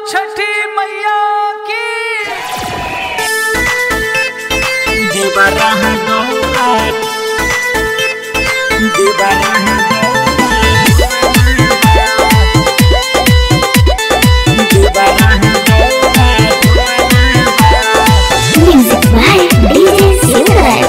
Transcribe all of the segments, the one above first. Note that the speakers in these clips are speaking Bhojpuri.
छठी मैया की देवराह Gaura देवराह Music by DJ Silver.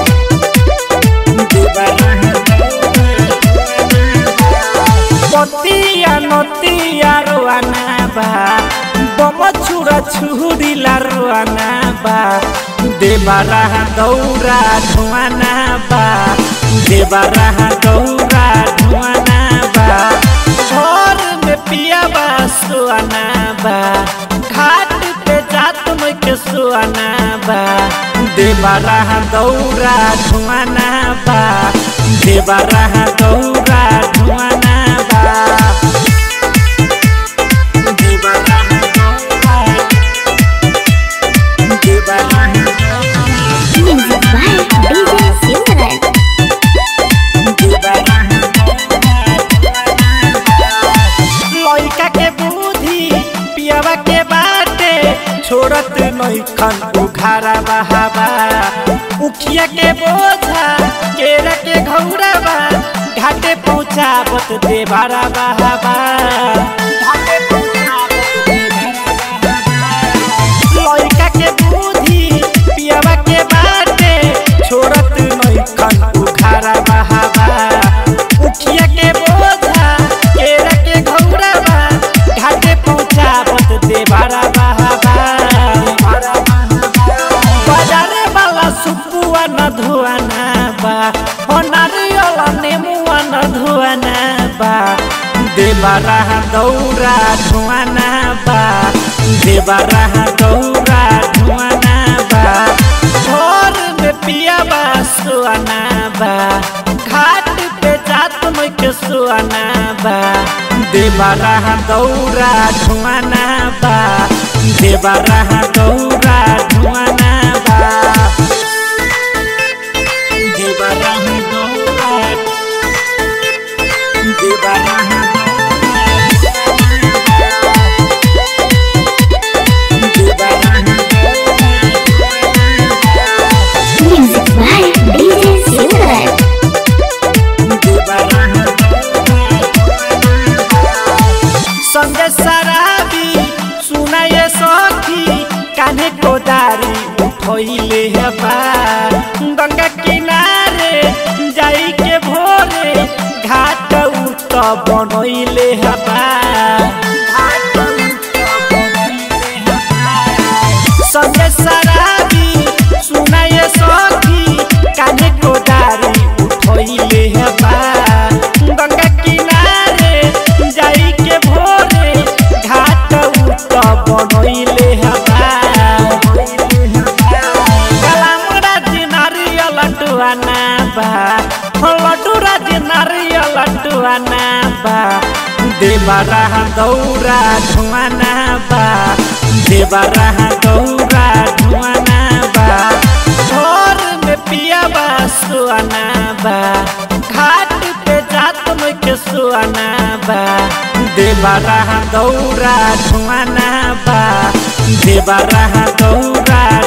पतिया नतिया रोआना बा बम छुरा छुरीला रोआना बा देवरा गौरा धुआना बा देवरा गौरा धुआना बा घर में पिया बा सुआना बा घाट पे जात में के सुआना बा देवरा गौरा धुआना बा देवरा गौरा धुआना बा देवरा गौरा देवरा Music by DJ Silver. लइका के बुद्धि पियावा के बाटे छोड़त नइखन उघारा बहावा उखिया के बोझा केरा के घौरावा घाटे पहुँचावत देवारा बहावा घाटे पहुँचावत देवारा बहावा। लइका के बुद्धि पियावा के बाटे छोड़त नइखन उघारा बहावा उखिया के बोझा केरा के घौरावा घाटे पहुँचावत देवारा बहावा बाजारे वाला सुपुआ न धुआना बा हो नारियल नेमुआ न धुआना बा देवारा गौरा धुआना बा देवारा गौरा धुआना बा घर में पिया बा सुआना बा घाट पे जात में के सुआना बा देवारा गौरा धुआना बा देवारा गौरा धुआना बा देवारा गौरा देवारा Music by DJ Silver. संगे शराबी सुनाए सखी कान्हे कोदारी उठैले हेबा गंगा किनारे जाई के भोरे घाट उत बनैले हेबा घाट उत बनैले हेबा संगे शराबी सुनाए सखी कान्हे कोदारी उठैले हेबा गंगा किनारे जाई के भोरे घाट उत बनैले हेबा कलामरा जी नारियल लड्डुआना बा हो लड्डूरा जी नारियल लड्डुआना बा देवरा गौरा धुआना बा देवरा गौरा धुआना बा घर में पिया बा सुआना बा घाट पे जात में के सुआना बा देवरा गौरा धुआना बा देवरा गौरा